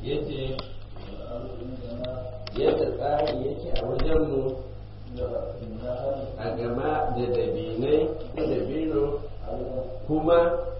yace yadda tsari yake a wajenmu a gama da dabinai da dabino kuma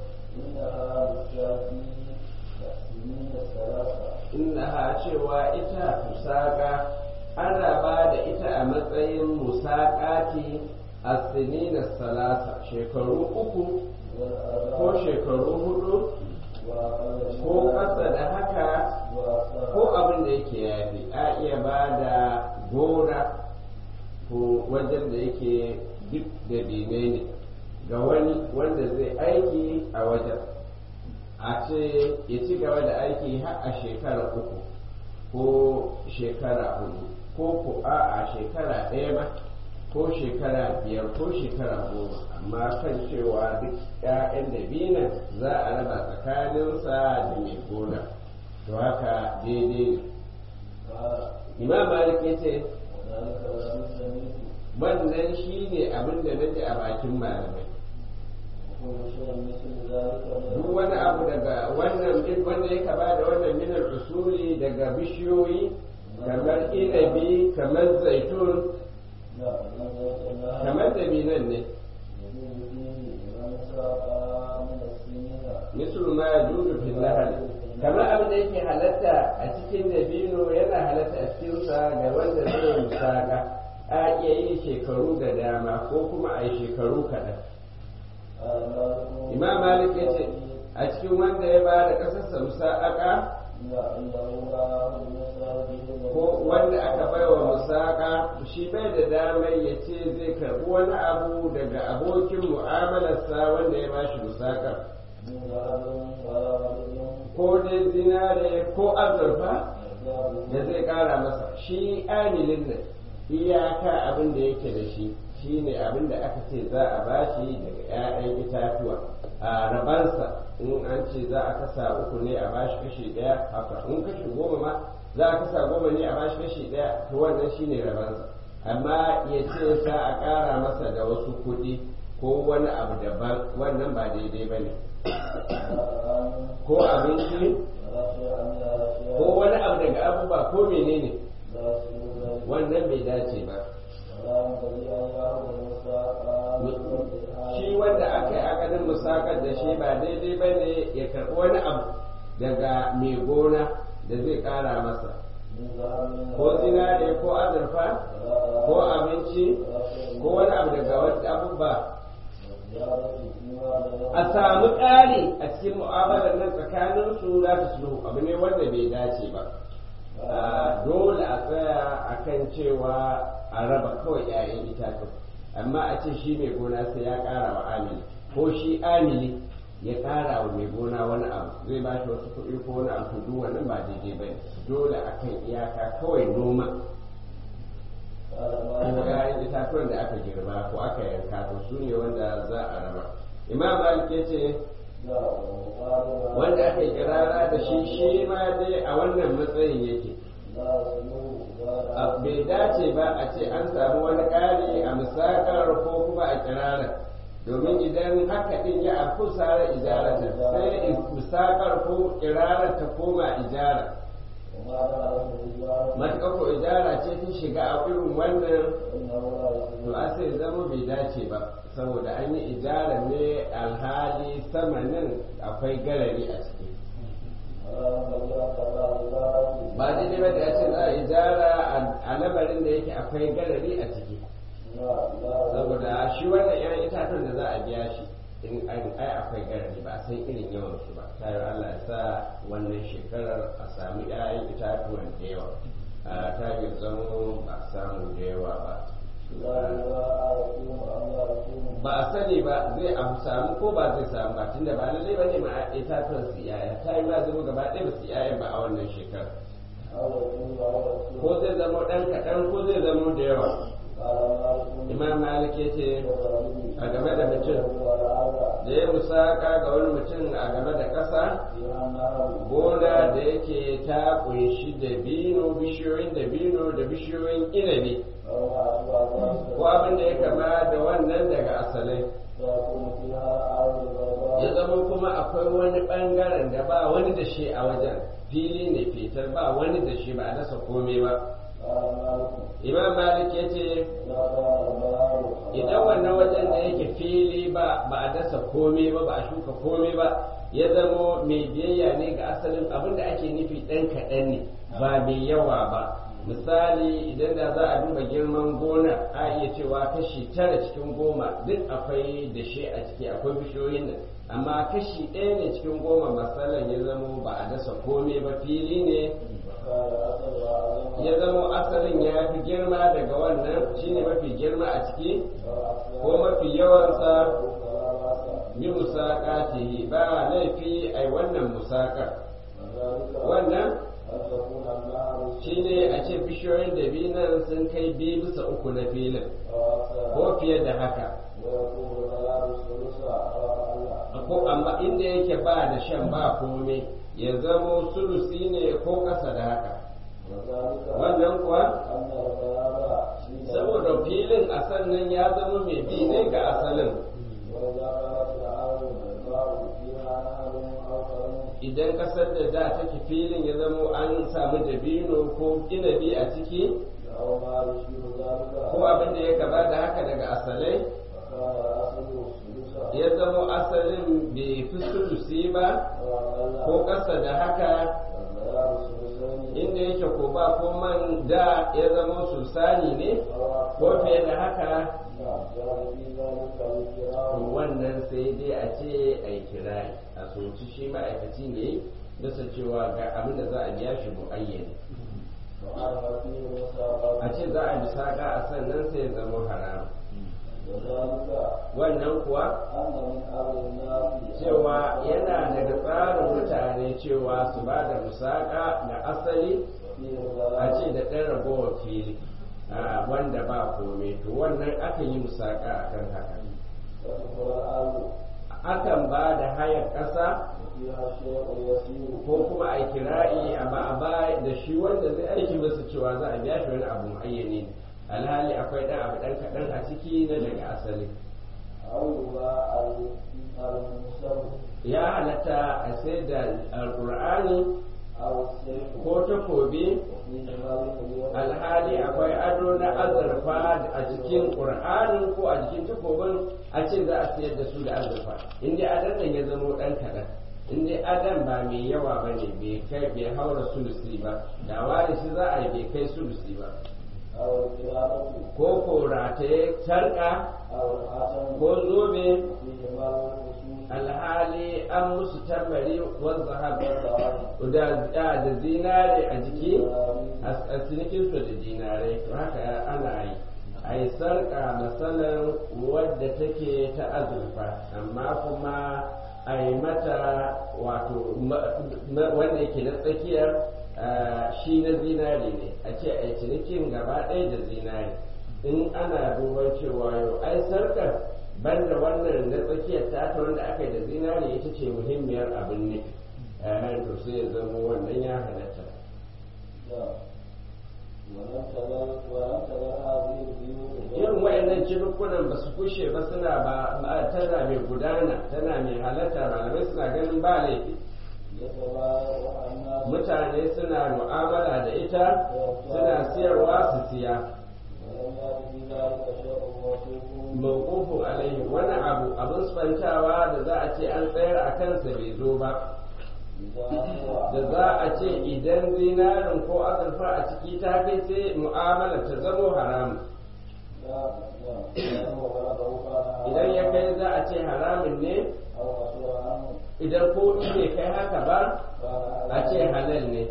inda cewa ita musaka ana ba da ita a matsayin musakati a sinina salasa shekaru uku ko shekaru hudu ko ƙasa da haka ko abin da yake yafi a iya ba da gora ko wajen da yake duk da dine ne ga wani wanda zai aiki a wajen a ce ya ci gaba da aiki har a shekara uku ko shekara hudu ko ko a a shekara ɗaya ba ko shekara biyar ko shekara goma amma kan cewa duk 'ya'yan dabinan za a raba tsakaninsa da mai gona to haka daidai ne imam malik ya ce wannan shi ne abin da nake a bakin malamai duk wani abu daga wannan wanda ya kaba da wannan minar usuli daga bishiyoyi kamar inabi kamar zaitun kamar dabinan ne misal ma ya judu fil nahal kamar abin da yake halatta a cikin dabino yana halatta a cikinsa ga wanda zai musaka a iya yi shekaru da dama ko kuma a yi shekaru kaɗan imam malik ya ce a cikin wanda ya ba da ƙasarsa musaka ko wanda aka bai wa musaka shi bai da damar ya ce zai karbi wani abu daga abokin mu'amalarsa wanda ya bashi musaka ko dai zinare ko azurfa da zai kara masa shi amilin nan iyaka abin da yake da shi shine abin da aka ce za a bashi daga 'ya'yan itatuwa a rabansa in an ce za a kasa uku ne a bashi kashi ɗaya haka in kashi goma ma za a kasa goma ne a bashi kashi ɗaya to wannan shine rabansa amma ya ce sa a ƙara masa da wasu kuɗi ko wani abu daban wannan ba daidai ba ne ko abinci ko wani abu daga abubuwa ko menene wannan bai dace ba shi wanda aka yi akadin musakar da shi ba daidai ba ne ya karɓi wani abu daga mai gona da zai ƙara masa ko zinare ko azurfa ko abinci ko wani abu daga wani abubuwa a samu ƙari a cikin mu'amalar nan tsakanin su za ta sulhu abu ne wanda bai dace ba dole a tsaya a kan cewa a raba kawai 'ya'yan itatuwa amma a ce shi mai gona sai ya ƙara wa amili ko shi amili ya ƙara wa mai gona wani abu zai ba shi wasu kuɗi ko wani abu duk wannan ba daidai ba dole a kan iyaka kawai noma ko ‘ya'yan itatuwan da aka girba ko aka yanka to su ne wanda za a raba imam malik ya ce wanda aka kirara da shi shi ma dai a wannan matsayin yake bai dace ba a ce an samu wani ƙari a musakar ko kuma a kirarar domin idan haka din ya afku sara ijarata sai musakar ko kirarar ta koma ijara matuƙa ko ijara ce ta shiga a irin wannan to a sai zama bai dace ba saboda an yi ijara ne alhali samanin akwai garari a ciki ba daidai ba da ya ce za a ijara a lamarin da yake akwai garari a ciki saboda shi wannan yan itatuwan da za a biya shi in an ai akwai garari ba san irin yawan su ba tayo Allah ya sa wannan shekarar a sami ƴaƴan itatuwan da yawa a ta yi zamo ba samu da yawa ba ba a sani ba zai abu samu ko ba zai samu ba tunda ba lallai ba ne ma itatuwan su yaya ta yi ba zama gaba ɗaya ba su yaya ba a wannan shekarar ko zai zama ɗan kaɗan ko zai zama da yawa imam malik ya ce a game da mutum da ya musaka ga wani mutum a game da ƙasa gona da yake ta ƙunshi da bino bishiyoyin da bino da bishiyoyin inabi ko abin da ya kama da wannan daga asalai ya zama kuma akwai wani ɓangaren da ba wani da shi a wajen fili ne fitar ba wani da shi ba a dasa komai ba imam malik ya ce idan wannan wajen da yake fili ba ba a dasa komai ba ba a shuka komai ba ya zamo mai biyayya ne ga asalin abin da ake nufi ɗan kaɗan ne ba mai yawa ba misali idan da za a duba girman gona a iya cewa kashi tara cikin goma duk akwai da shi a ciki akwai bishiyoyin nan amma kashi ɗaya ne cikin goma matsalan ya zamo ba a dasa komai ba fili ne ya zamo asalin ya fi girma daga wannan shine mafi girma a ciki ko mafi yawansa bi musaƙatihi ba laifi ai wannan musaƙar wannan shine a ce bishiyoyin dabinan sun kai biyu bisa uku na filin ko fiye da haka ko amma inda yake ba da shan ba komai ya zamo sulusi ne ko ƙasa da haka wannan kuwa saboda filin a sannan ya zama mai bi ne ga asalin idan kasar da da take filin ya zamo an samu dabino ko inabi a ciki ko abin da ya kaba da haka daga asalai ya zamo asalin bai fi sulusi ba ko ƙasa da haka inda yake ko ba ko man da ya zama sulsani ne ko fiye da haka wannan sai dai a ce a yi kirari a soci shi ma'aikaci ne bisa cewa ga abin da za a biya shi mu'ayyani a ce za a bisa ga a sannan sai ya zama haram wannan kuwa cewa yana daga tsarin mutane cewa su ba da musaka da asali a ce da ɗan ragowar fili wanda ba kome to wannan akan yi musaka a kan haka akan ba da hayar ƙasa ko kuma a kira'i a ba a ba da shi wanda zai aiki masa cewa za a biya shi wani abu ayyane alhali akwai ɗan abu ɗan kaɗan a ciki na daga asali ya halatta a sai da alƙur'ani ko takobi alhali akwai ado na azurfa a jikin ƙur'anin ko a jikin takobin a ce za a sayar da su da azurfa inda adan ya zamo ɗan kaɗan inda adan ba mai yawa ba ne bai kai bai haura sulusi ba da wani shi za a yi bai kai sulusi ba ko ko rataye sarƙa ko zobe alhali an musu tambari wanda da zinare a jiki a cinikinsu da dinare to haka ana yi a yi sarƙa matsalar wadda take ta azurfa amma kuma a yi mata wato wanda yake na tsakiyar shi na zinare ne a ce a yi cinikin gaba ɗaya da zinare in ana duban cewa yau ai sarkar banda wannan na tsakiyar ta wanda aka yi da zinare ita ce muhimmiyar abin ne to sai ya zama wannan ya halatta irin wayannan cirkunan ba su kushe ba suna ba tana mai gudana tana mai halatta malamai suna ganin ba laifi mutane suna mu'amala da ita suna siyarwa su siya mawqufun alaihi wani abu abin sfantawa da za a ce an tsayar a kansa bai zo ba da za a ce idan zinarin ko azurfa a ciki ta kai sai mu'amala ta zamo haramun idan ya kai za a ce haramun ne idan ko bai kai haka ba a ce halal ne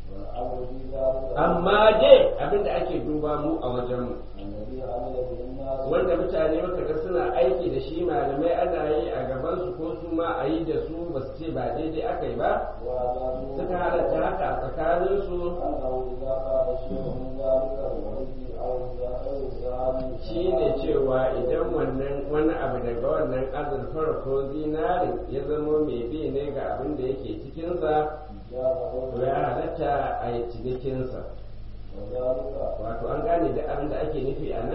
amma dai abinda ake duba mu a wajenmu wanda mutane muka ga suna aiki da shi malamai ana yi a gaban su ko su ma a yi da su ba su ce ba daidai aka yi ba suka halatta haka a tsakanin su shi ne cewa idan wannan wani abu daga wannan azurfar ko zinari ya zama mai bi ne ga abin da yake cikinsa to ya halatta a yi cinikinsa wato an gane da abin da ake nufi a nan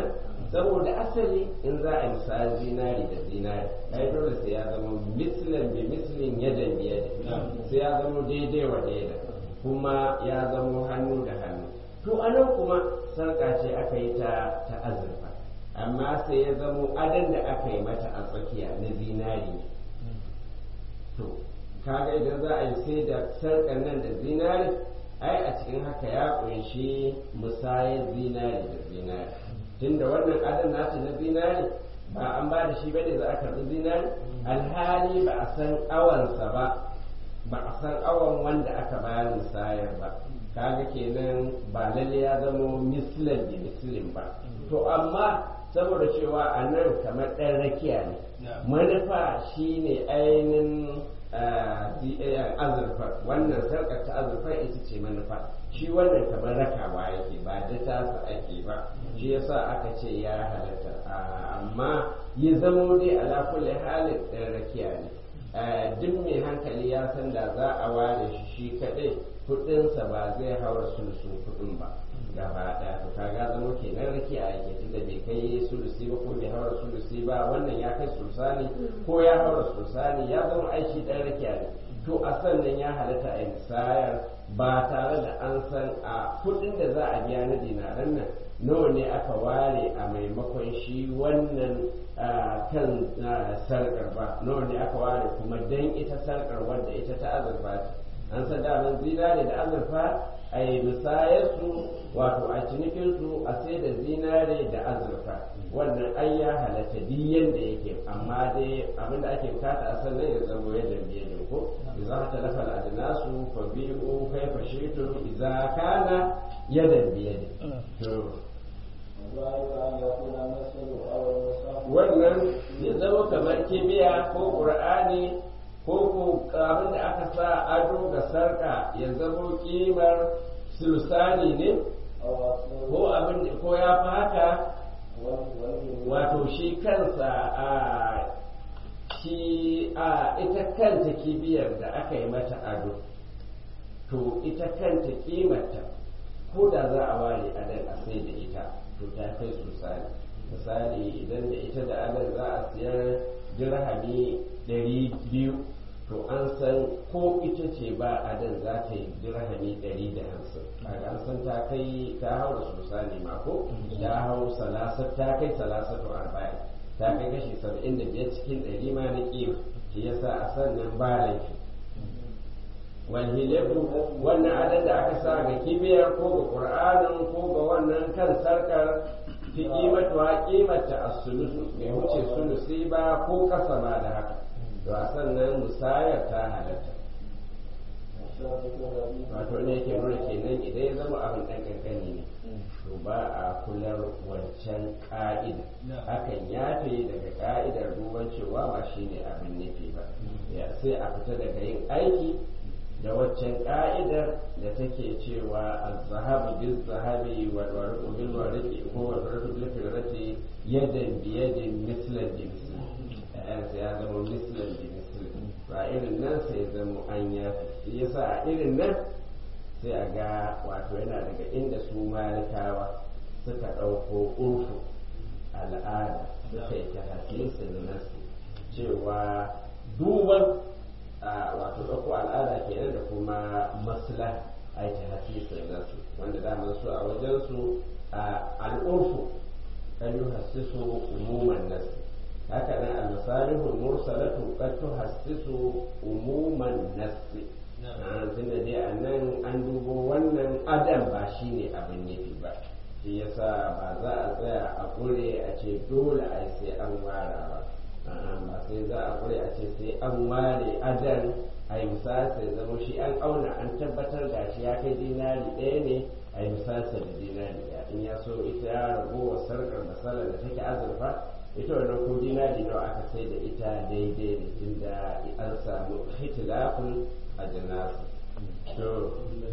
saboda asali in za a yi misali zinari da zinari ai dole sai ya zama mislin bi mislin yadan bi yadin sai ya zama daidai wa daida kuma ya zama hannu da hannu to anan kuma sarka ce aka yi ta ta azurfa amma sai ya zamo adan da aka yi mata a tsakiya na zinari ne to kaga idan za a yi sai da sarkan nan da zinari ai a cikin haka ya kunshi musayar zinari da zinari tunda wannan adan nata na zinari ba an ba da shi bane za a karɓi zinari alhali ba a san awansa ba ba a san awan wanda aka bayar musayar ba kaga kenan ba lalle ya zama mislan da mislin ba to amma saboda cewa a nan kamar ɗan rakiya ne manufa shine ainihin azurfa wannan sarkar ta azurfa ita ce manufa shi wannan kamar rakawa yake ba da tasa ake ba shi yasa aka ce ya halatta amma ya zamo dai ala kulli halin ɗan rakiya ne duk mai hankali ya san da za a ware shi shi kaɗai kuɗinsa ba zai haura sulusun kuɗin ba gaba ɗaya to kaga zama kenan rakiya yake tunda bai kai sulusi ba ko bai haura sulusi ba wannan ya kai sulusani ko ya haura sulusani ya zama aiki ɗan rakiya ne to a sannan ya halatta a misayar ba tare da an san a kuɗin da za a biya na dinaran nan nawa ne aka ware a maimakon shi wannan kan sarkar ba nawa ne aka ware kuma dan ita sarkar wadda ita ta azurfa ce an san daman zinare da azurfa a yi misayarsu wato a cinikinsu a sai da zinare da azurfa wannan ai ya halatta duk yadda yake amma dai abin da ake bukata a sannan ya zama yadda biye ne ko idza ta lafa al-ajnasu fa bi'u kayfa shi'tum idza kana yadan biyadi to wannan ya zama kamar kibiya ko qur'ani ko ko abin da aka sa ado ga sarka ya zama kimar sulsani ne ko abin da ko ya fi haka wato shi kansa a shi a ita kanta kibiyar da aka yi mata ado to ita kanta kimarta ko da za a ware adal a sai da ita to ta kai sulsani misali idan da ita da adal za a siyar dirhami ɗari biyu to an san ko ita ce ba adan za ta yi dirhami ɗari da hamsin kaga an san ta kai ta hau da sosai ma ko ta hau salasar ta kai salasatu arba'in ta kai kashi saba'in da biyar cikin ɗari ma na ƙima shi yasa a sannan ba laifi walhilefu wannan adan da aka sa ga kibiyar ko ga ƙur'anin ko ga wannan kan sarkar fi ƙimatuwa ƙimata a sulusu bai wuce sulusi ba ko ƙasa ma da haka to a sannan musayar ta halatta wato ne yake nuna kenan idan ya zama abin ɗan kankani ne to ba a kular wancan ƙa'ida hakan ya fi daga ƙa'idar duban cewa ba shi ne abin nufi ba sai a fita daga yin aiki da waccan ƙa'idar da take cewa az-zahabu bil zahabi wal warqu bil warqi ko wal warqu bil firati yadan bi yadin mislan bi mislan sai ya zama mislan bi mislan ba irin nan sai zama an ya fi yasa a irin nan sai a ga wato yana daga inda su malikawa suka ɗauko urfu al'ada suka yi ta hasisin nasu cewa duban wato ɗauko al'ada kenan da kuma maslah a yi ta hasisin nasu wanda daman su a wajensu al'urfu kan yi hasisu umuman nasu haka nan al-masalihul mursalatu qad tuhassisu umuman nasi tunda dai a nan an dubo wannan adam ba shine abin nufi ba shi yasa ba za a tsaya a kure a ce dole a sai an wara ba ba sai za a kure a ce sai an ware adan a yi misali sai zama shi an auna an tabbatar da shi ya kai dinari ɗaya ne a yi misali da dinari ɗaya in ya so ita ragowar sarkar masalar da take azurfa ita wannan ko dinari nawa aka sai da ita daidai ne tunda an samu hitilafin a janasu to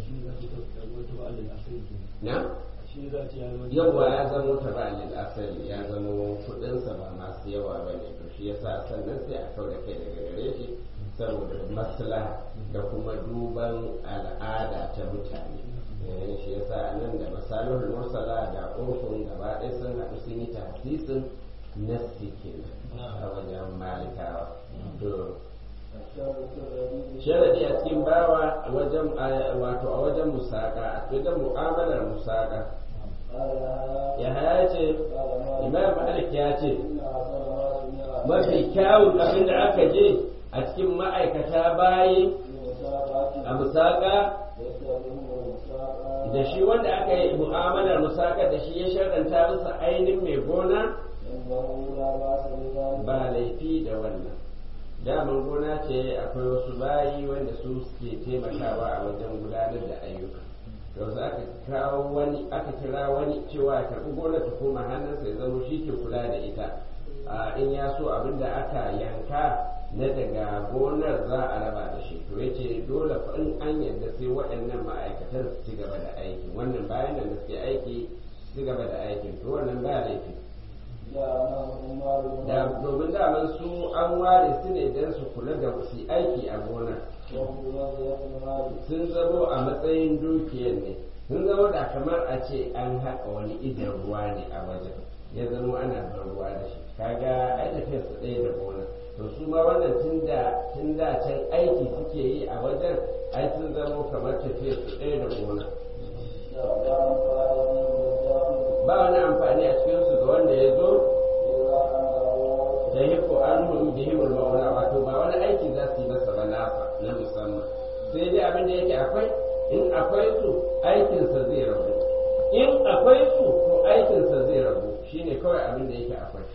na yawa ya zamo ta ba lil asali ya zamo kudinsa ba masu yawa ba ne to shi yasa sannan sai a kau da kai daga gare shi saboda maslaha da kuma duban al'ada ta mutane shi yasa nan da masalihul mursala da urfun gaba ɗaya sun haɗu sun yi tafsisin nassi kenan a wajen malikawa to sharadi a cikin bawa a wajen wato a wajen musaka a wajen mu'amalar musaka ya haya ce imam malik ya ce mafi kyawun abin da aka je a cikin ma'aikata bayi a musaka da shi wanda aka yi mu'amalar musaka da shi ya sharanta bisa ainihin mai gona ba laifi da wannan daman gona ce akwai wasu bayi wanda su suke taimakawa a wajen gudanar da ayyuka yanzu aka kawo wani aka kira wani cewa ya karɓi gonar ta koma hannunsa ya zama shi ke kula da ita in ya so abin da aka yanka na daga gonar za a raba da shi to yace dole fa in an yarda sai waɗannan ma'aikatan su ci gaba da aiki wannan bayan da suke aiki su ci gaba da aikin to wannan ba laifi da domin daman su an ware su ne don su kula da su aiki a gonar sun zamo a matsayin dukiyar ne sun zama da kamar a ce an haƙa wani idan ruwa ne a wajen ya zama ana ban ruwa da shi kaga ai tafiyar su ɗaya da gona to su ma wannan tun da tun da can aiki suke yi a wajen ai sun zama kamar tafiyar su ɗaya da gona ba wani amfani a cikin su ga wanda ya zo da hiko an hun bihimul maula wato ba wani aiki za su yi masa ba nasa na musamman sai dai abin da yake akwai in akwai su aikinsa zai rabu in akwai su to aikinsa zai rabu shine kawai abin da yake akwai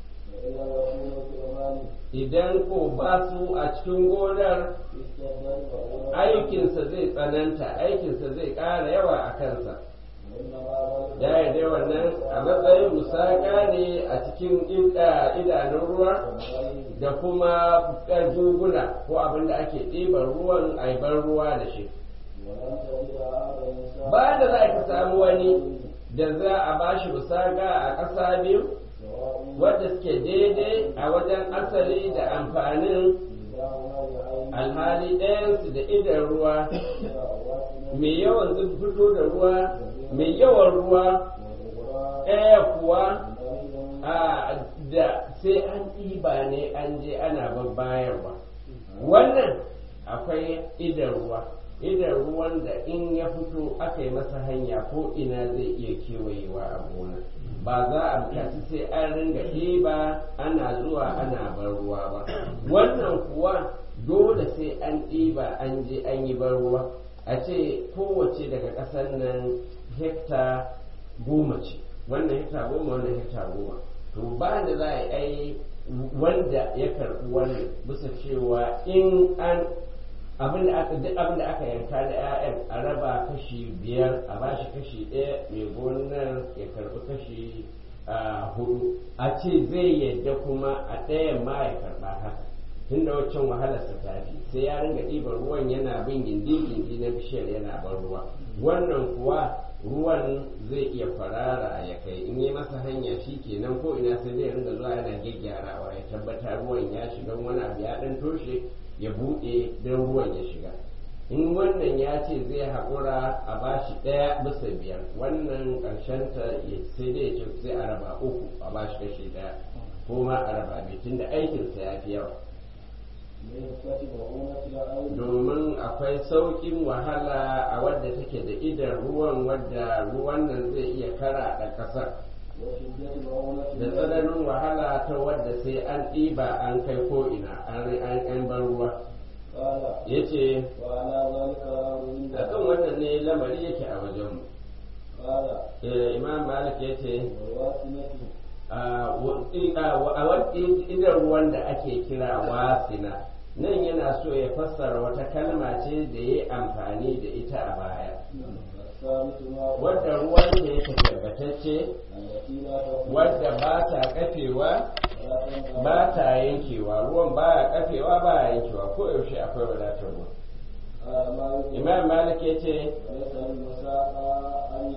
idan ko ba su a cikin gonar aikinsa zai tsananta aikinsa zai ƙara yawa a kansa ya yarda wannan a matsayin musaka ne a cikin idanun ruwa da kuma duguna ko abin da ake ɗiban ruwan aibar ruwa da shi ba da za ka samu wani da za a bashi musaka a ƙasa biyu wadda suke daidai a wajen asali da amfanin alhali ɗayansu da idan ruwa mai yawan fito da ruwa mai yawan ruwa ɗaya kuwa da sai an ɗiba ne an je ana babbayarwa wannan akwai idan ruwa idan ruwan da in ya fito aka yi masa hanya ko ina zai iya kewayewa a gona ba za a bukaci sai an ringa ɗiba ana zuwa ana bar ruwa ba wannan kuwa dole sai an ɗiba an je an yi bar ruwa a ce kowace daga ƙasar nan hekta goma ce wannan hekta goma wannan hekta goma to ba da za a yi wanda ya karɓi wannan bisa cewa in an abin da aka duk abin da aka yanka da 'ya'yan a raba kashi biyar a bashi kashi ɗaya mai gonar ya karɓi kashi hudu a ce zai yadda kuma a ɗayan ma ya karɓa haka tun da waccan wahalarsa ta fi sai ya ringa ɗiban ruwan yana bin gindi-gindi na bishiyar yana ban ruwa wannan kuwa ruwan zai iya farara ya kai in yi masa hanya shi kenan ko ina sai zai ringa zuwa yana gyaggyarawa ya tabbata ruwan ya shiga wani abu ya ɗan toshe ya buɗe don ruwan ya shiga in wannan ya ce zai haƙura a bashi ɗaya bisa biyar wannan ƙarshenta sai dai ce sai a raba uku a bashi kashi ɗaya ko ma a raba biyu tunda aikinsa ya fi yawa domin akwai sauƙin wahala a wadda take da idan ruwan wadda ruwan nan zai iya kara da ƙasar da tsananin wahala ta wadda sai an ɗiba an kai ko ina an bar ruwa ya ce a kan wannan ne lamari yake a wajenmu imam malik ya ce a idan ruwan da ake kira wasina nan yana so ya fassara wata kalma ce da ya amfani da ita a baya wadda ruwan da yake tabbatacce wadda ba ta kafewa ba ta yankewa ruwan ba ya kafewa ba ya yankewa ko yaushe akwai wadatar ruwa imam malik ya ce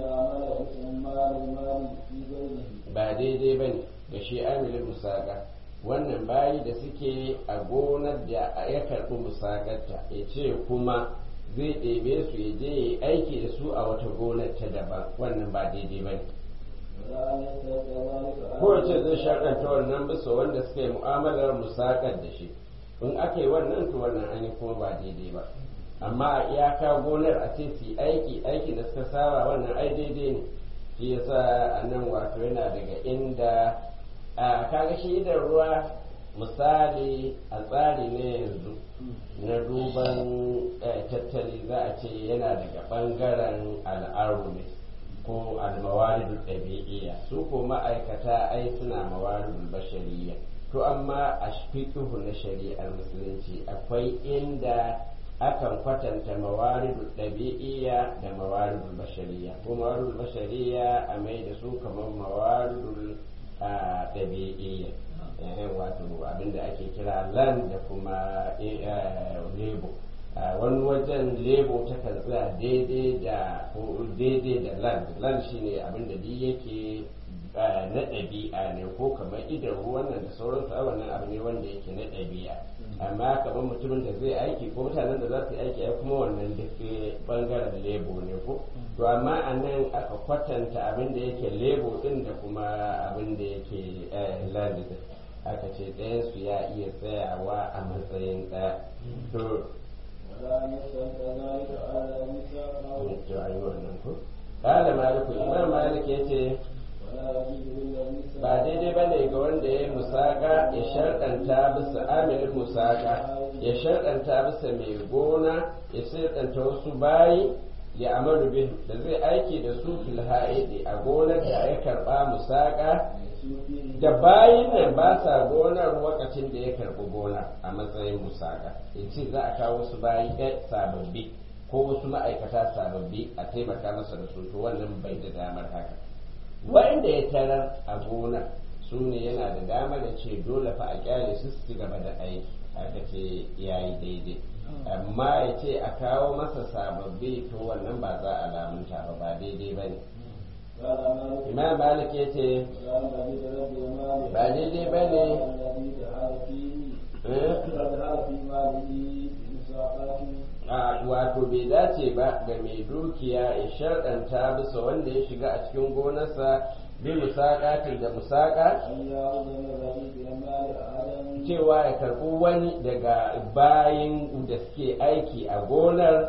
ba daidai ba ne da shi amilin musaka wannan bayi da suke a gonar da ya karɓi musakarta ya ce kuma zai ɗebe su ya je ya yi aiki da su a wata gonar ta daban wannan ba daidai ba ne ko ce zai shaƙanta wannan bisa wanda suka yi mu'amalar musakar da shi in aka yi wannan to wannan an yi kuma ba daidai ba amma a iyaka gonar a ce su yi aiki aiki da suka saba wannan ai daidai ne shi yasa a nan wato yana daga inda a kaga shi idan ruwa misali a tsari ne yanzu na duban tattali za a ce yana daga bangaren al'aru ne ko almawaridul ɗabi'iyya su ko ma'aikata ai suna mawaridul bashariya to amma a fiqhu na shari'ar musulunci akwai inda akan kwatanta mawaridul ɗabi'iyya da mawaridul bashariya ko mawaridul bashariya a mai da su kamar mawaridul ɗabi'iyya wato abinda ake kira land da kuma lebo wani wajen lebo ta tsaya daidai da daidai da land land shine abinda duk yake na ɗabi'a ne ko kamar idan ruwan nan da sauransu a wannan abu ne wanda yake na ɗabi'a amma kamar mutumin da zai aiki ko mutanen da za su yi aiki ai kuma wannan duk bangaren lebo ne ko to amma a nan aka kwatanta abin da yake lebo din da kuma abin da yake land din aka ce ɗayan su ya iya tsayawa a matsayin ɗaya to to ayi wannan ko kala maliku imam malik yace ba daidai ba ne ga wanda ya yi musaka ya sharɗanta bisa amilin musaka ya sharɗanta bisa mai gona ya sharɗanta wasu bayi ya amaru bin da zai aiki da su fil ha'idi a gonar da ya karɓa musaka da bayin nan ba sa gonar lokacin da ya karɓi gona a matsayin musaka ya ce za a kawo wasu bayi sababbi ko wasu ma'aikata sababbi a taimaka masa da su to wannan bai da damar haka wanda ya tarar a gona su ne yana da damar da ce dole fa a kyale su su gaba da aiki aka ce ya yi daidai amma ya ce a kawo masa sababbi to wannan ba za a lamunta ba ba daidai ba ne imam malik ya ce ba daidai ba ne wato bai dace ba ga mai dukiya ya sharɗanta bisa wanda ya shiga a cikin gonarsa bi musaƙatin da musaƙa cewa ya karɓi wani daga bayin da suke aiki a gonar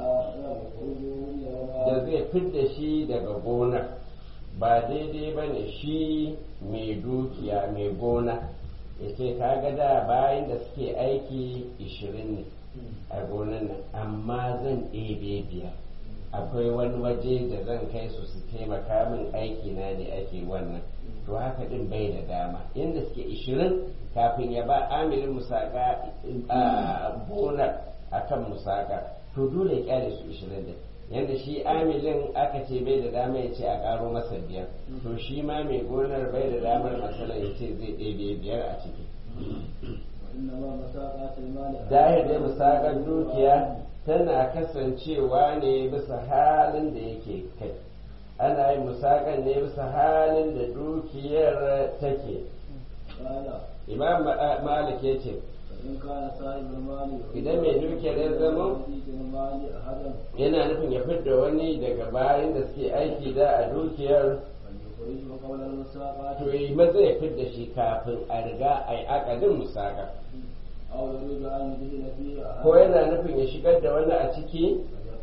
da zai fidda shi daga gonar ba daidai ba ne shi mai dukiya mai gona ya ce kaga da bayan da suke aiki ishirin ne a gonan nan amma zan ɗebe biyar akwai wani waje da zan kai su su taimaka min aiki na ne ake wannan to haka din bai da dama inda suke ishirin kafin ya ba amirin musaka a gonar akan musaka to dole ya kyale su ishirin din yadda shi amilin aka ce bai da dama ya ce a karo masa biyar to shi ma mai gonar bai da damar masala ya ce zai ɗebe biyar a ciki zahir dai musakar dukiya tana kasancewa ne bisa halin da yake kai ana yin musakan ne bisa halin da dukiyar take imam malik ya ce idan mai dukiyar ya zama yana nufin ya fidda wani daga bayan da suke aiki da a dukiyar to yi maza ya fidda shi kafin a riga a yi akadin musaka ko yana nufin ya shigar da wani a ciki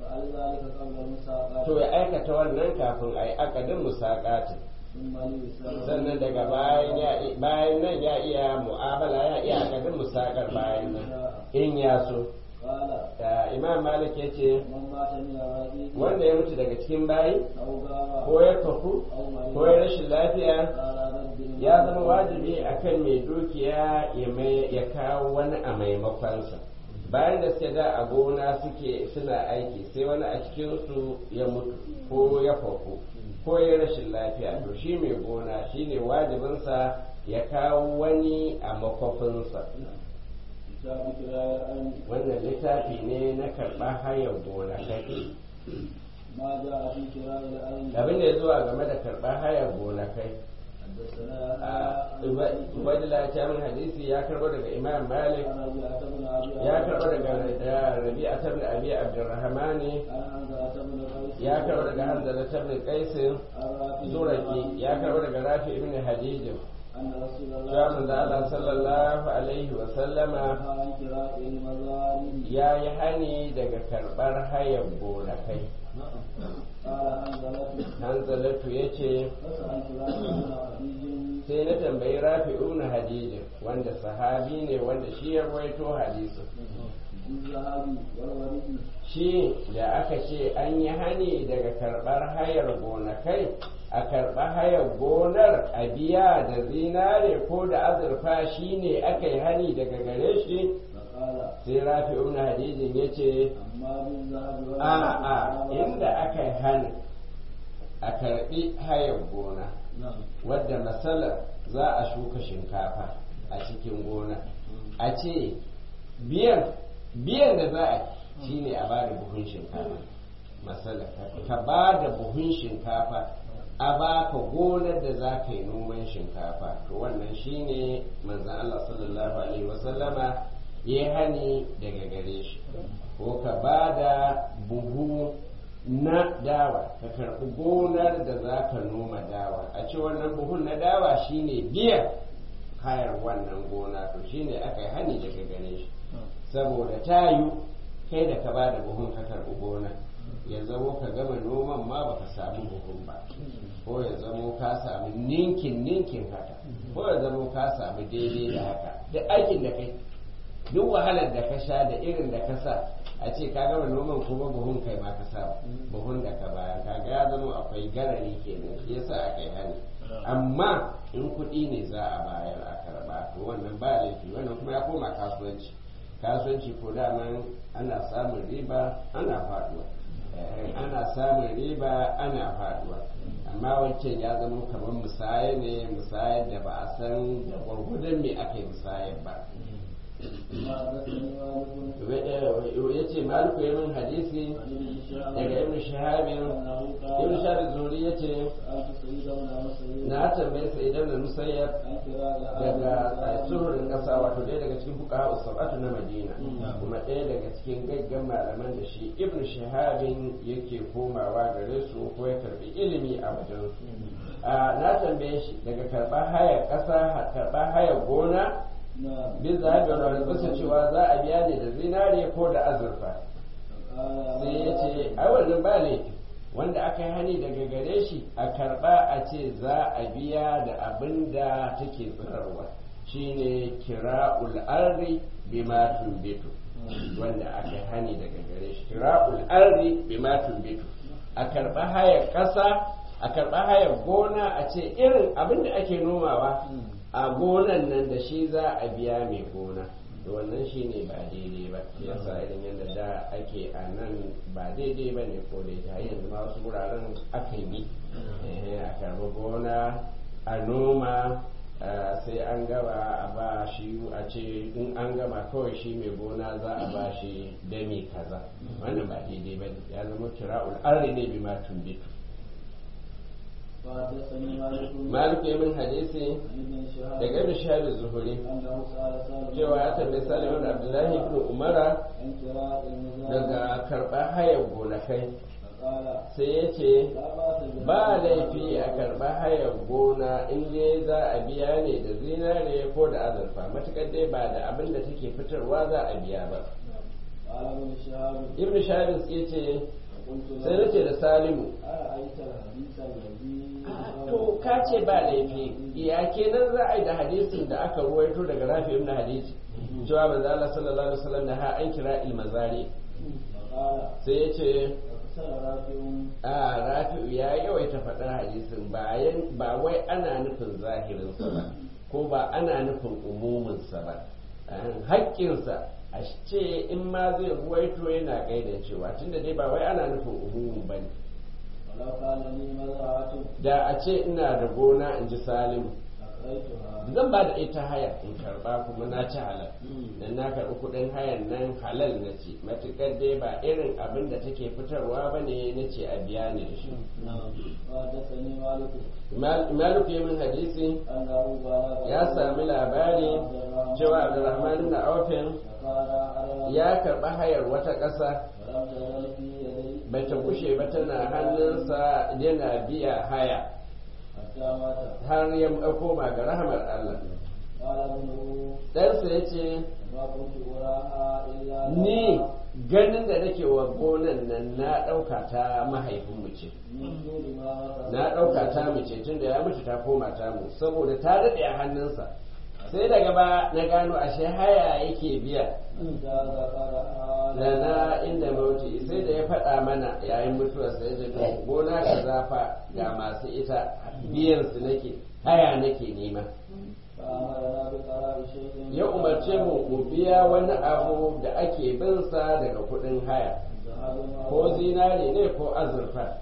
to ya aikata wannan kafin a yi akadin musakatin sannan daga bayan nan ya iya mu'amala ya iya akadin musakar bayan nan in ya so imam malik ya ce wanda ya mutu daga cikin bayi ko ya tafu ko ya rashin lafiya ya zama wajibi akan mai dukiya ya kawo wani a maimakonsa bayan da suke da a gona suke suna aiki sai wani a cikinsu ya mutu ko ya fafu ko ya rashin lafiya to shi mai gona shi ne wajibinsa ya kawo wani a makwafinsa wannan littafi ne na karɓar hayar gona kai abin da ya zuwa game da karɓar hayar gona kai Ubaidullah ya min hadisi ya karbo daga Imam Malik ya karbo daga Rabi'a ibn Abi Abdurrahman ya karbo daga Hanzala ibn Qais Zuraki ya karbo daga Rafi ibn Hadid cewa manzo Allah sallallahu alaihi wa sallama ya yi hani daga karbar hayar gonakai hanzalatu ya ce sai na tambayi rafi ibn hadijin wanda sahabi ne wanda shi ya rawaito hadisin shi da aka ce an yi hani daga karɓar hayar gonakai a karɓa hayar gonar a biya da zinare ko da azurfa shi ne aka yi hani daga gare shi sai rafi ibn hadijin ya ce a a inda aka yi hani a karɓi hayar gona wadda matsalar za a shuka shinkafa a cikin gona a ce biyan biyan da za a shi ne a ba da buhun shinkafa matsalar ka ba da buhun shinkafa a baka gonar da za ka yi noman shinkafa to wannan shi ne manzan Allah sallallahu alaihi wasallama ya hani daga gare shi ko ka ba da buhu na dawa ka karɓi gonar da za ka noma dawa a ce wannan buhun na dawa shine biyan hayar wannan gona to shine aka yi hani daga gare shi saboda tayu kai da ka ba da buhun ka karɓi gona ya zamo ka gama noman ma baka samu buhun ba ko ya zamo ka samu ninkin ninkin haka ko ya zamo ka samu daidai da haka duk aikin da kai duk wahalar da ka sha da irin da ka sa a ce ka gama noman kuma buhun kai ma ka sa buhun da ka bayan kaga ya zama akwai garari kenan shi yasa aka yi hani amma in kuɗi ne za a bayar a karba to wannan ba laifi wannan kuma ya koma kasuwanci kasuwanci ko daman ana samun riba ana faduwa ana samun riba ana faduwa amma wancan ya zama kamar musaya ne musayar da ba a san da gwargwadon me aka yi musayar ba ya ce maliku ya min hadisi daga ibn shahabin ibn shahabin zuri ya ce na tambaye sa idan da musayyar daga tsohurin kasa wato ɗaya daga cikin fuka usabatu na madina kuma ɗaya daga cikin gaggan malaman da shi ibn shahabin yake komawa gare su ko ya karbi ilimi a wajen su na tambaye shi daga karɓar hayar ƙasa karɓar hayar gona bin zahabi wani bisa cewa za a biya ne da zinare ko da azurfa sai ya ce ai wannan ba laifi wanda aka yi hani daga gare shi a karba a ce za a biya da abin da take tsirarwa shine kira'ul ardi bima tumbitu wanda aka yi hani daga gare shi kira'ul ardi bima tumbitu a karba hayar kasa a karba hayar gona a ce irin abin da ake nomawa a gonan nan da shi za a biya mai gona da wannan shi ne ba daidai ba yasa irin yadda da ake a nan ba daidai ba ne ko da yanzu ma wasu wuraren aka yi a karbi gona a noma sai an gaba a ba shi a ce in an gama kawai shi mai gona za a ba shi dami kaza wannan ba daidai ba ya zama kira'ul arri ne bi ma tumbitu malik ya min hadisi daga ibn shahab zuhuri cewa ya tambayi salim ibn abdullahi ibn umara daga karɓar hayar gonakai sai ya ce ba laifi a karɓar hayar gona in dai za a biya ne da zinare ko da azurfa matukar dai ba da abin da take fitarwa za a biya ba ibn shahab ya ce sai na ce da salimu to ka ce ba laifi ya kenan za a yi da hadisin da aka ruwaito daga rafi ibn hadisi cewa manzo Allah sallallahu alaihi wasallam da ha an kira ilmazari sai ya ce a rafi'u ya yawaita faɗar hadisin bayan ba wai ana nufin zahirinsa ba ko ba ana nufin umuminsa ba haƙƙinsa a ce in ma zai ruwaito yana gaida cewa tunda dai ba wai ana nufin umumin ba ne da a ce ina da gona in ji salimu فأعطيتها zan ba da ita haya in karba kuma na ci halal dan na karbi kudin hayan nan halal na ci matukar dai ba irin abin da take fitarwa ba ne na ce a biya ni da shi نعم وحدثني مالك Mal- malik ya min hadisi أنه بلغ ya sami labari cewa abdurrahman da aufin فقال أرى ya karba hayar wata ƙasa ولم تزل في يدي bata kushe ba tana hannunsa yana biya haya حتى مات har ya koma ga rahamar Allah قال ابنه ɗansa ya ce ما كنت أراها إلا ni لها ganin da nake wa gonan nan na ɗauka ta mahaifinmu ce من طول ما مكث na ɗauka ta mu ce tun da ya mutu ta koma ta mu saboda ta daɗe a hannunsa sai daga ba na gano ashe haya yake biya حتى ذكرها da na inda mauti sai da ya faɗa mana yayin mutuwar sai da to gona ka zafa ga masu ita biyan su nake haya nake nema فأمرنا بقراء شيء ya umarce mu mu biya wani abu da ake bin sa daga kuɗin haya ذهب ko zinare ne ko azurfa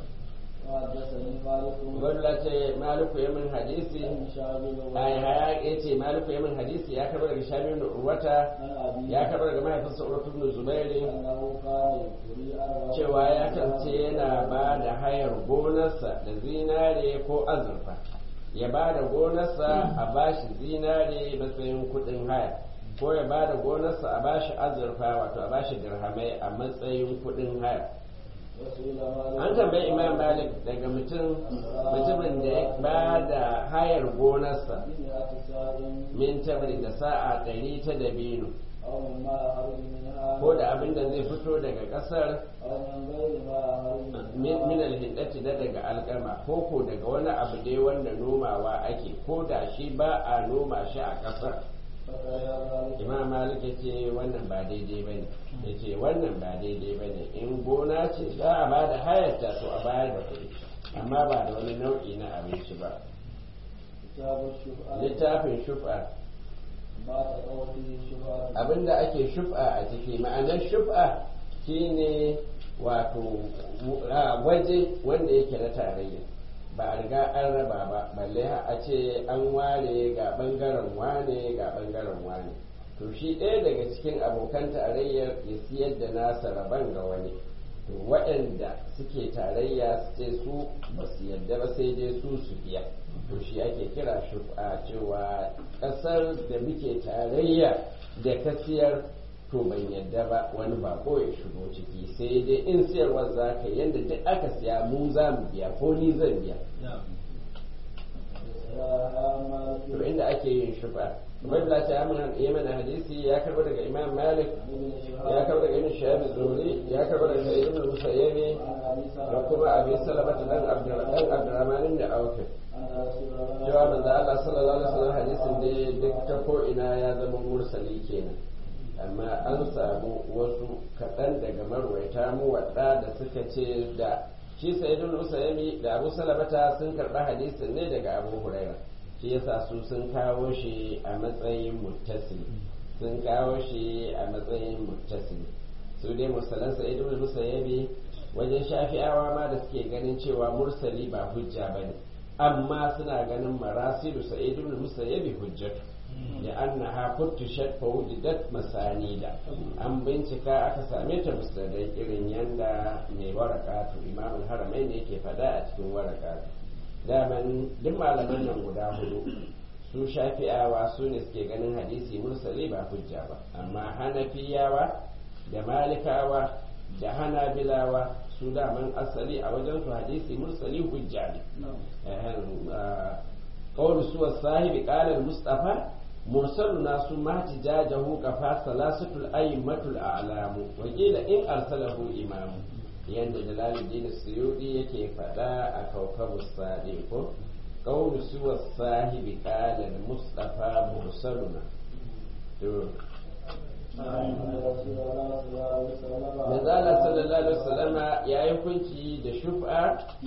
وحدثني مالك gwamna ce maliku ya min hadisi عن شعب ai haya ya ce maliku ya min hadisi ya karɓar daga shamin urwata عن أبي ya karɓar daga mahaifinsa urwatu ibn zubairi أنه كان يريد أن cewa ya kance yana ba da hayar gonarsa da zinare ko azurfa ya ba da gonarsa a bashi zinare matsayin kuɗin haya ko ya ba da gonarsa a bashi azurfa wato a bashi dirhamai a matsayin kuɗin haya وسئل مالك an tambayi imam malik daga mutum mutumin da ya ba da hayar gonarsa بمئة ساع min tabri da sa'a ɗari ta dabino أو مما يخرج منها ko da abin da zai fito daga ƙasar أو من غير ما يخرج min منها min alhindati da daga alƙama ko ko daga wani abu dai wanda nomawa ake ko da shi ba a noma shi a ƙasar فكره ذلك imam malik ya ce wannan ba daidai ba ne ya ce wannan ba daidai ba ne in gona ce za a ba da hayarta to a bayar da kuɗi amma ba da wani nau'i na abinci ba كتاب الشفعة littafin shufa ما تقوى فيه الشفعة abinda ake shufa a ciki ma'anar shufa shine wato a waje wanda yake na tarayya ba a riga an raba ba balle har a ce an ware ga bangaren wane ga bangaren wane to shi ɗaya daga cikin abokan tarayyar ya siyar da nasa raban ga wani to waɗanda suke tarayya su ce su ba su yadda ba sai dai su su biya to shi ake kira shufa cewa ƙasar da muke tarayya da kasiyar to ban yadda ba wani bako ya shigo ciki sai dai in siyarwar za ka yadda duk aka siya mu za mu biya ko ni zan biya to inda ake yin shufa Ubaidullah ta yi mana hadisi ya karɓo daga Imam Malik ya karɓo daga Ibn Shahab Zuhri ya karɓo daga Ibn Musayyibi da kuma Abi Salama dan Abdurrahman da Auf cewa manzo Allah sallallahu alaihi wasallam hadisin da duk ta ko ina ya zama mursali kenan amma an samu wasu kaɗan daga marwaita mu wadda da suka ce da shi sayyidul usaymi da abu salamata sun karɓi hadisin ne daga abu huraira shi yasa su sun kawo shi a matsayin muttasil sun kawo shi a matsayin muttasil su dai musalan sayyidul usaymi wajen shafi'awa ma da suke ganin cewa mursali ba hujja bane amma suna ganin marasilu sa'idul musayyabi hujjatu da annaha futtishat fa wujidat masanida an bincika aka same ta musnadai irin yanda mai warakatu imamul haramain yake fada a cikin warakatu daman duk malaman nan guda hudu su shafi'awa su ne suke ganin hadisi mursali ba hujja ba amma hanafiyawa da malikawa da hanabilawa su daman asali a wajen su hadisi mursali hujja ne قول سوى الصاحب قال المصطفى مرسلنا ثم احتجاجه كفى ثلاثة الأئمة الأعلام وقيل إن أرسله إمام yanda jalaluddin suyudi yake faɗa a kaukabu sadi ko qawlu suwa sahibi qala mustafa mursaluna to Manzala sallallahu alaihi wasallama ya yi hukunci da shuf'a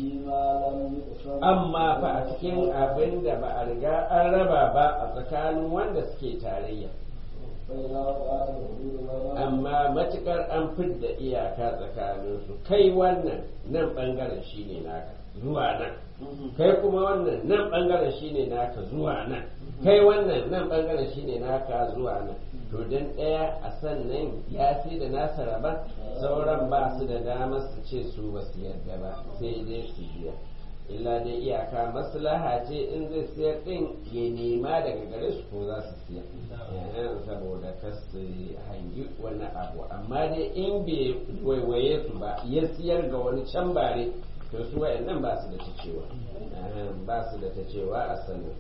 amma fa a cikin abin da ba a riga an raba ba a tsakanin wanda suke tarayya فإذا وقعت الحدود بينهم amma matukar an fidda iyaka tsakaninsu kai wannan nan bangaren shine naka zuwa nan kai kuma wannan nan bangaren shine naka zuwa nan kai wannan nan bangaren shine naka zuwa nan to dan ɗaya a sannan ya sai da nasa rabar sauran ba su da damar su ce su ba su yarda ba sai dai su biya illa dai iyaka maslaha ce in zai siyar din ya nema daga gare su ko za su siya Eh, saboda kas su hangi wani abu amma dai in bai waiwaye su ba ya siyar ga wani can bare to su wayannan ba su da ta cewa Eh, ba su da ta cewa a sannan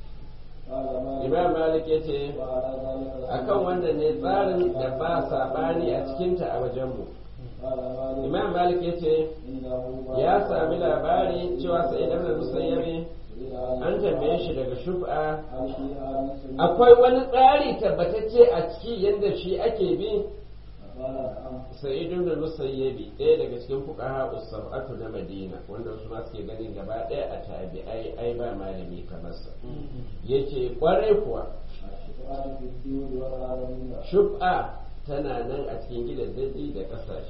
قال مالك imam malik ya ce وعلى ذلك akan wanda ne tsarin da ba saɓani a cikinta a wajenmu قال مالك imam malik ya ce إنه ya sami labari cewa sai da musayyabi an tambaye shi daga shub'a هل فيها مثل akwai wani tsari tabbatacce a ciki yadda shi ake bi قال نعم sa'idun da musayyabi ɗaya daga cikin fuqaha usab'atu na madina wanda wasu ma suke ganin gaba ɗaya a tabi'ai ai ba malami kamar sa yace kwarai kuwa الشفاعة في الدين والعالمين shub'a tana nan a cikin gidan daji da ƙasashe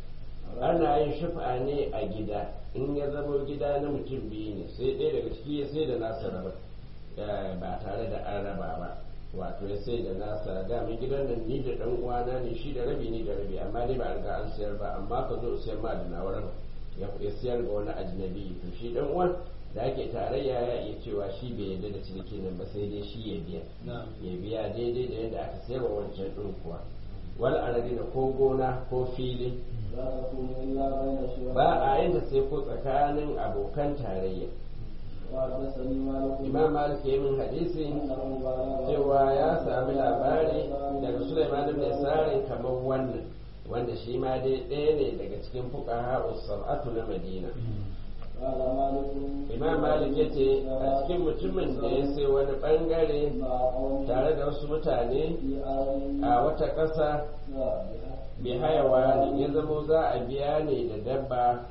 ana yin shuf'a ne a gida in ya zama gida na mutum biyu ne sai ɗaya daga ciki ya sai da nasa raba eh, ba tare da an raba ba wato ya sai da nasa dama gidan nan ni da ɗan uwana ne shi da rabi ni da rabi amma dai ba a riga an sayar ba amma ka zo sayar ma da nawa raba ya ya sayar ga wani ajnabi to shi ɗan uwan da ake tarayya ya iya cewa shi bai yarda da ciniki nan ba sai dai shi ya biya ya biya daidai da yadda aka sayar wa wancan ɗin kuwa wal aradina ko gona ko fili لا تكون إلا بين شركاء ba a yin da sai ko tsakanin abokan tarayya وحدثني مالك imam malik ya min hadisi أنه بلغ cewa ya sami labari daga sulaiman ibn sarin kamar wannan wanda shi ma dai ɗaya ne daga cikin fuqaha sab'atu na madina قال مالك imam malik ya ce a cikin mutumin da ya sai wani bangare مع قوم tare da wasu mutane في آل a wata ƙasa bi hayawa ne ya zamo za a biya ne da dabba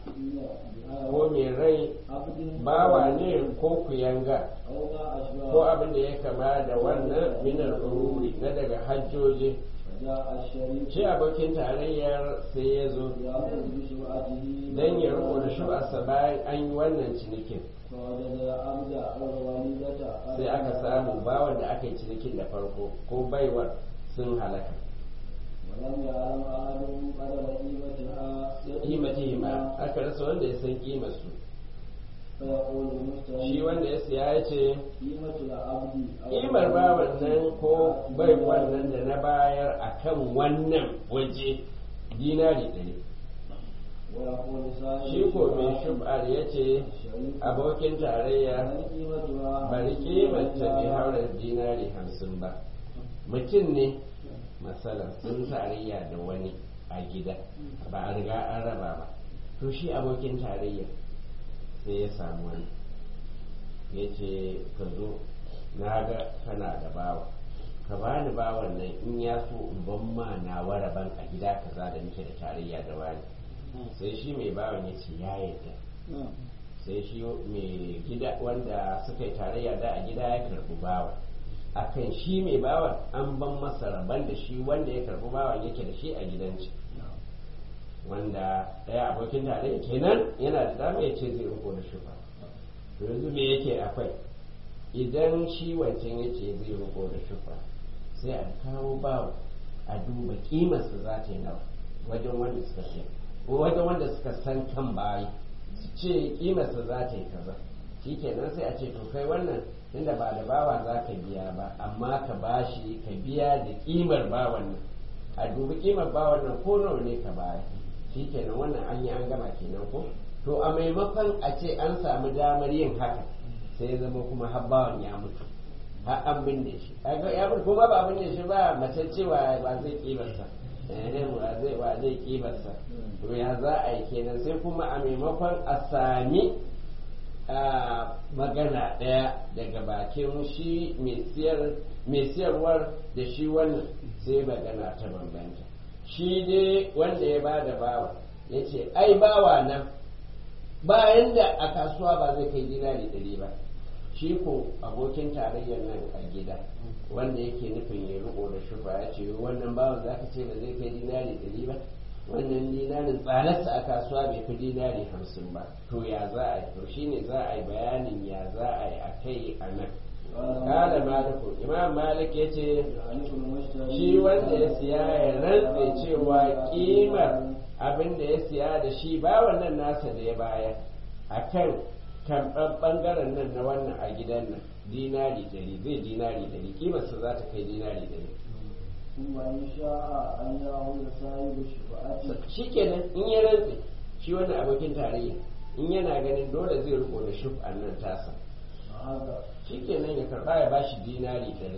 ko mai rai عبد bawa ne ko kuyanga أو ما أشبه ko abin da ya kama da wannan minar ururi na daga hajjoji فجاء الشريك shi abokin tarayyar sai ya zo يأخذ بشبعته don ya riko da shu'arsa bayan an yi wannan cinikin فوجد عبد الوليدة sai aka samu bawan da aka yi cinikin da farko ko baiwar sun halaka ولم يعلم أحد قدر قيمتها kimatihima aka rasa wanda ya san kimarsu فيقول المشتري shi wanda ya siya ya ce قيمة العبد أو kimar bawan nan ko baiwar nan da na bayar a kan wannan waje dinari ɗari ويقول صاحب shi ko mai shub'ar ya ce الشريك abokin tarayya هل قيمتها bari kimanta bai haura dinari hamsin ba mutum ne matsalar sun tarayya da wani a gida ba a riga an raba ba to shi abokin tarayya sai ya samu wani ya ce ka zo na ga kana da bawa ka bani bawan nan in ya so in ban ma na waraban a gida kaza da muke da tarayya da wani sai shi mai bawan ya ce ya yarda sai shi mai gida wanda suka yi tarayya da a gida ya karbi bawa akan shi mai bawan an ban masa rabon da shi wanda ya karbi bawan yake da shi a gidanci wanda ɗaya abokin tarayya kenan yana da dama ya ce zai riko da shufa to yanzu me yake akwai idan shi wancan ya ce zai riko da shufa sai a kawo bawa a duba kimarsa za ta yi nawa wajen wanda suka ce wajen wanda suka san kan bayi su ce kimarsa za ta yi kaza shi kenan sai a ce to kai wannan tunda ba da bawa za ka biya ba amma ka bashi ka biya da kimar bawan nan a dubi kimar bawan nan ko nawa ne ka baya shi kenan wannan an yi an gama kenan ko to a maimakon a ce an samu damar yin haka sai ya zama kuma har bawan ya mutu har an binne shi kaga ya mutu kuma ba binne shi ba mace cewa ba zai kimarsa eh ba zai ba zai kimarsa to ya za a yi kenan sai kuma a maimakon a sami a magana ɗaya daga bakin shi mai siyarwar da shi wannan sai magana ta bambanta shi dai wanda ya bada bawa ya ce ai bawa nan bayan da a kasuwa ba zai kai dinari ɗari ba shi ko abokin tarayyar nan a gida wanda yake nufin ya riko da shufa ya ce wannan bawan za ka ce ba zai kai dinari ɗari ba wannan dinarin tsadarsa a kasuwa bai fi dinari hamsin ba to ya za a yi to shine za a yi bayanin ya za a yi a kai a nan kada maliku imam malik ya ce shi wanda ya siya ya rantse cewa kimar abin da ya siya da shi ba wannan nasa da ya baya a kan karɓar ɓangaren nan na wannan a gidan nan dinari dari zai dinari dari kimarsa za ta kai dinari dari shi kenan in ya rantse shi wannan abokin tarayya in yana ganin dole zai riko da shuf nan tasa shi kenan ya karɓa ya bashi dinari dari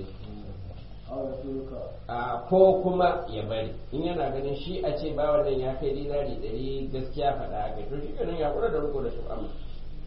a ko kuma ya bari in yana ganin shi a ce ba wannan ya kai dinari dari gaskiya faɗa a kai to shi kenan ya kura da riko da shuf amma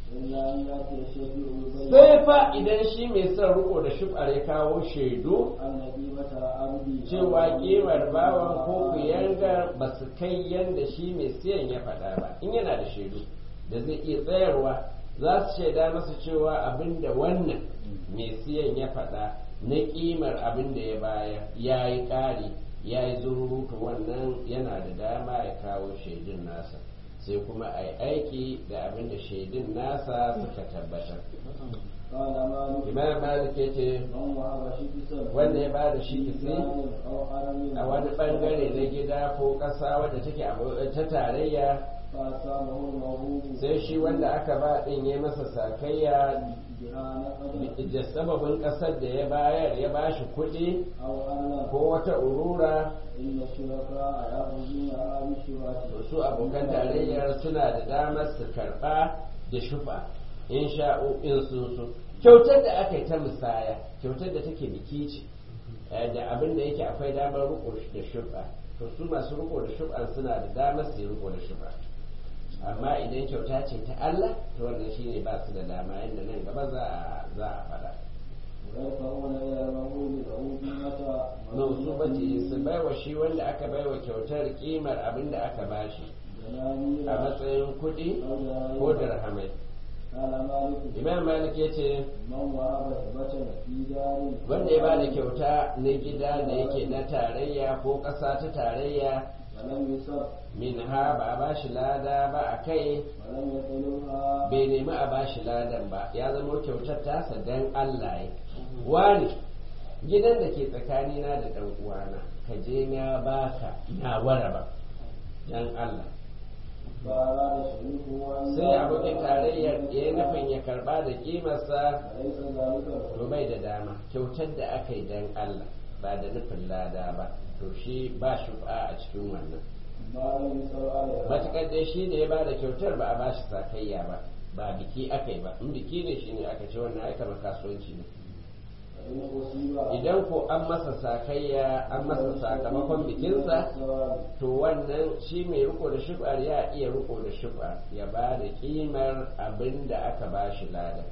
sai fa idan shi mai son riko da shufar ya kawo shaidu cewa kimar bawan ko kuyanga ba su kai yadda shi mai siyan ya faɗa ba in yana da shaidu da zai iya tsayarwa za su shaida masa cewa abin da wannan mai siyan ya faɗa na kimar abin da ya baya ya yi ƙari ya yi zururutu wannan yana da dama ya kawo shaidun nasa sai kuma a yi aiki da abin da shaidun nasa suka tabbatar imam malik ya ce wanda ya ba da shi kisi a wani bangare na gida ko ƙasa wadda take ta tarayya sai shi wanda aka ba ɗin ya masa sakayya da sababin ƙasar da ya bayar ya ba shi kuɗi ko wata urura su abokan tarayyar suna da damar su karɓa da shufa in sha'o'in sun so kyautar da aka yi ta musaya kyautar da take biki ce da abin da yake akwai damar riko da shufa to su masu riko da shufa suna da damar su yi riko da shufa amma idan kyauta ce ta Allah to wannan shine ba su da dama yadda nan gaba za a za a faɗa mausubati su baiwa shi wanda aka baiwa kyautar kimar abin da aka bashi a matsayin kuɗi ko dirhamai imam malik ya ce wanda ya bada kyauta na gida da yake na tarayya ko ƙasa ta tarayya min ha ba a bashi lada ba a kai bai nemi a bashi ladan ba ya zama kyautar tasa dan Allah ya wani gidan da ke tsakanina da ɗan uwana ka je na baka na wara ba dan Allah sai abokin tarayyar ya yi nufin ya karba da kimarsa to bai da dama kyautar da aka yi dan Allah ba da nufin lada ba to shi ba shufa a cikin wannan matuƙar dai shi ne ya ba da kyautar ba a ba shi sakayya ba ba biki aka yi ba in biki ne shi ne aka ce wannan aika kasuwanci ne idan ko an masa sakayya an masa sakamakon bikinsa to wannan shi mai riko da shufar ya iya riko da shufar ya ba da kimar abin da aka ba shi lada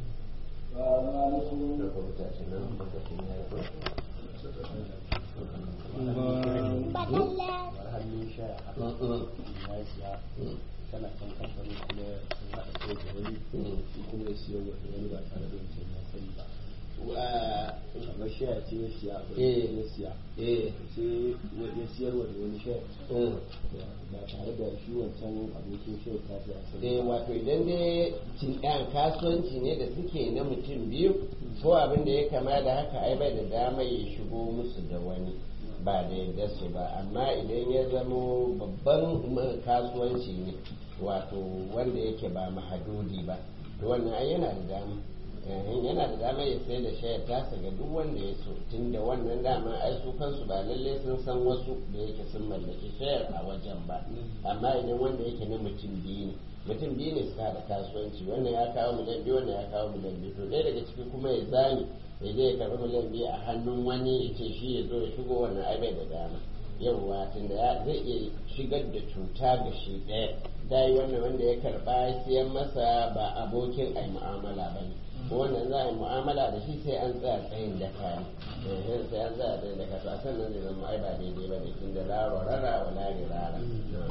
kana kan kamfani kuma sun haɗa kai da wani kuma ya siyo wani ba tare da wancan ya sani ba kamar shaya ce ya siya ya siya sai ya siyarwa da wani shaya ba tare da shi wancan abokin shaya ta fiya eh wato idan dai cin ɗan kasuwanci ne da suke na mutum biyu ko abin da ya kama da haka ai bai da dama ya shigo musu da wani ba da yadda su ba amma idan ya zamo babban kasuwanci ne wato wanda yake ba mahadudi ba to wannan ai yana da dama yana da dama ya sai da shayar tasa ga duk wanda ya so tunda wannan dama ai su kansu ba lalle sun san wasu da yake sun mallaki shayar a wajen ba amma idan wanda yake na mutum biyu ne mutum biyu ne suka da kasuwanci wannan ya kawo miliyan biyu wannan ya kawo miliyan biyu to ɗaya daga ciki kuma ya zani ya je ya karɓi miliyan biyu a hannun wani ya ce shi ya zo ya shigo wannan ai bai da dama yawwa tunda ya zai iya shigar da cuta ga shi ɗaya dai wannan wanda ya karɓa siyan masa ba abokin ai mu'amala ba ne wannan za a yi mu'amala da shi sai an tsaya tsayin da kaya sai an tsaya tsayin da kaya to a sannan zai zama ai ba daidai ba ne tunda la rara wa la rara